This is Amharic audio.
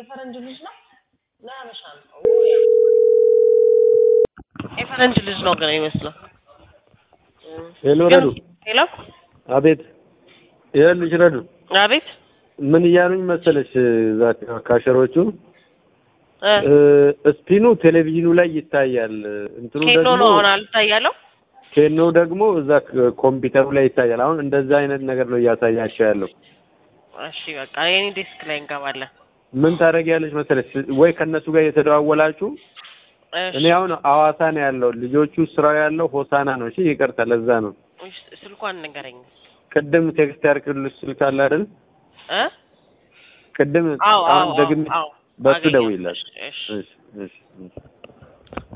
የፈረንጅ ልጅ ነው ለሀበሻ ነው የፈረንጅ ልጅ ነው ግን ይመስለው ሄሎ ረዱ ሄሎ አቤት ይኸውልሽ ረዱ አቤት ምን እያሉኝ መሰለሽ እዛ ካሸሮቹ እ ስፒኑ ቴሌቪዥኑ ላይ ይታያል እንትኑ ኬኖ ደግሞ ነው አሁን አልታያለው ኬኖ ደግሞ እዛ ኮምፒውተሩ ላይ ይታያል አሁን እንደዛ አይነት ነገር ነው እያሳያቸው ያለው እሺ በቃ የኔ ዴስክ ላይ እንገባለን ምን ታደርጊያለሽ መሰለሽ ወይ ከእነሱ ጋር እየተደዋወላችሁ እሺ እኔ አሁን አዋሳ ነው ያለው ልጆቹ ስራው ያለው ሆሳና ነው እሺ ይቅርታ ለዛ ነው እሺ፣ ስልኳን ንገረኝ ቅድም ቴክስት ያርክልሽ ስልክ አለ አይደል እ ቅድም አዎ አዎ አሁን ደግሜ አዎ በሱ አገኘሁት። ደውይላት እሺ እሺ እሺ እሺ እሺ